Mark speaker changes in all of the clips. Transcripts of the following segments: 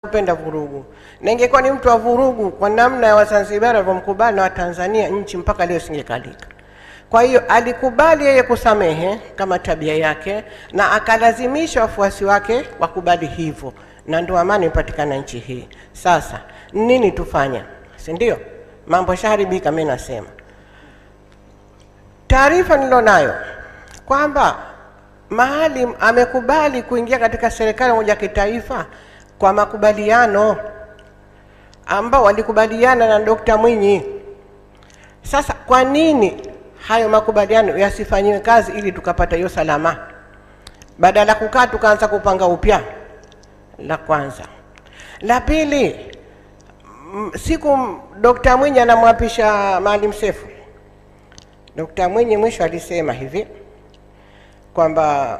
Speaker 1: kupenda vurugu, na ingekuwa ni mtu wa vurugu kwa namna ya Wazanzibari walivyomkubali na Watanzania, nchi mpaka leo singekalika. Kwa hiyo alikubali yeye kusamehe kama tabia yake, na akalazimisha wafuasi wake wakubali hivyo, na ndio amani imepatikana nchi hii. Sasa nini tufanye, si ndio? Mambo shaharibika. Mimi nasema taarifa nilonayo kwamba Maalim amekubali kuingia katika serikali moja ya kitaifa kwa makubaliano ambao walikubaliana na Dokta Mwinyi. Sasa kwa nini hayo makubaliano yasifanyiwe kazi ili tukapata hiyo salama, badala kukaa tukaanza kupanga upya? La kwanza. La pili, m- siku Dokta Mwinyi anamwapisha Maalim Seif, Dokta Mwinyi mwisho alisema hivi kwamba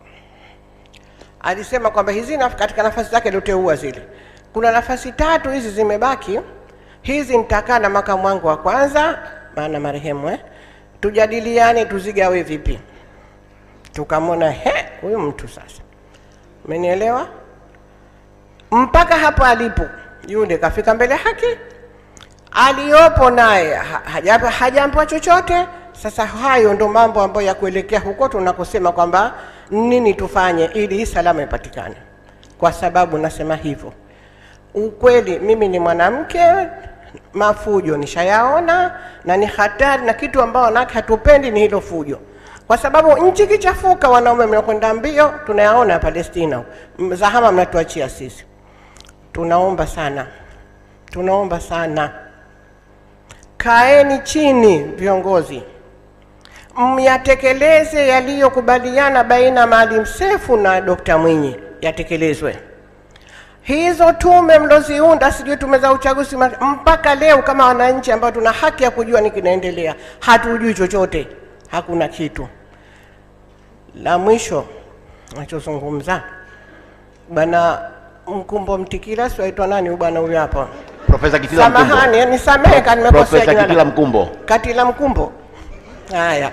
Speaker 1: alisema kwamba hizi naf katika nafasi zake alioteua zile, kuna nafasi tatu hizi zimebaki, hizi nitakaa na makamu wangu wa kwanza, maana marehemu eh, tujadiliane tuzigawe vipi. Tukamwona he, huyu mtu sasa, umenielewa? Mpaka hapo alipo yule kafika mbele haki, aliyopo naye ha- haja- hajaambiwa chochote. Sasa hayo ndo mambo ambayo ya kuelekea huko tunakosema kwamba nini tufanye ili hii salama ipatikane. Kwa sababu nasema hivyo, ukweli, mimi ni mwanamke, mafujo nishayaona na ni hatari, na kitu ambao wanawake hatupendi ni hilo fujo, kwa sababu nchi kichafuka, wanaume mnakwenda mbio, tunayaona Palestina, M- zahama mnatuachia sisi. Tunaomba sana, tunaomba sana, kaeni chini viongozi, myatekeleze yaliyokubaliana baina ya Maalim Seif na Dokta Mwinyi, yatekelezwe hizo tume mloziunda, sijui tume za uchaguzi, ma- mpaka leo kama wananchi ambao tuna haki ya kujua ni kinaendelea, hatujui chochote, hakuna kitu. La mwisho nachozungumza, bwana Mkumbo Mtikila, siwaitwa nani huyu bwana huyu hapa,
Speaker 2: Profesa Kitila Mkumbo.
Speaker 1: samahani, nisamehe kama nimekosea
Speaker 2: Profesa
Speaker 1: jina
Speaker 2: Kitila
Speaker 1: la-
Speaker 2: Mkumbo.
Speaker 1: Katila Mkumbo. Haya,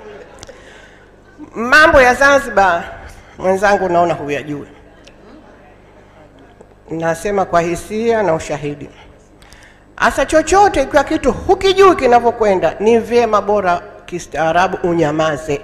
Speaker 1: mambo ya Zanzibar mwenzangu, naona huyajui. Nasema kwa hisia na ushahidi. Hasa chochote ikiwa kitu hukijui kinavyokwenda, ni vyema bora kistaarabu unyamaze.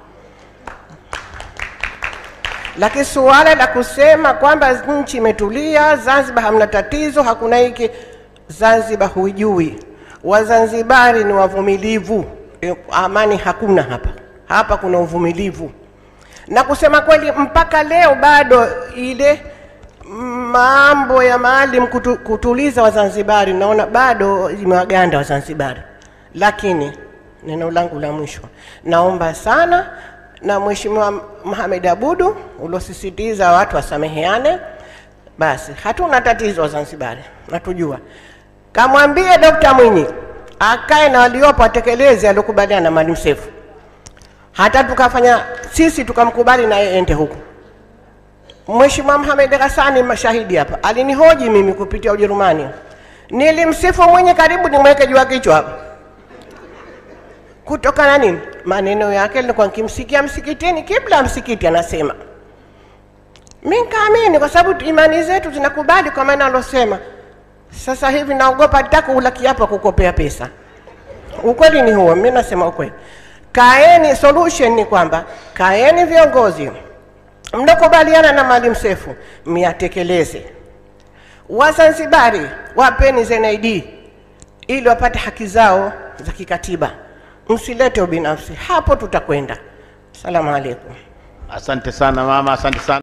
Speaker 1: Lakini suala la kusema kwamba nchi imetulia, Zanzibar hamna tatizo, hakuna hiki, Zanzibar huijui. Wazanzibari ni wavumilivu, E, amani hakuna hapa. Hapa kuna uvumilivu, na kusema kweli, mpaka leo bado ile mambo ya Maalim kutu, kutuliza Wazanzibari, naona bado imewaganda Wazanzibari. Lakini neno langu la mwisho, naomba sana na Mheshimiwa Mohamed Abudu uliosisitiza watu wasameheane, basi hatuna tatizo Wazanzibari, natujua. Kamwambie Dokta Mwinyi akae na waliopo atekeleze aliokubaliana na Maalim Seif, hata tukafanya sisi tukamkubali na yeye ende huko. Mheshimiwa Mohamed Ghassani mashahidi hapa, alinihoji mimi kupitia Ujerumani, nilimsifu mwenye karibu nimweke juu ya kichwa hapa kutokana nini? Maneno yake nilikuwa nikimsikia msikitini, kibla ya msikiti anasema. Mi nikaamini kwa sababu imani zetu zinakubali kwa maana alosema. Sasa hivi naogopa nitaka ula kiapo kukopea pesa. Ukweli ni huo, mi nasema ukweli. Kaeni, solution ni kwamba kaeni viongozi mnakubaliana na Maalim Seif myatekeleze. Wazanzibari wapeni ZNID ili wapate haki zao za kikatiba, msilete ubinafsi, hapo tutakwenda. Salamu alaikum.
Speaker 2: Asante sana mama, asante sana.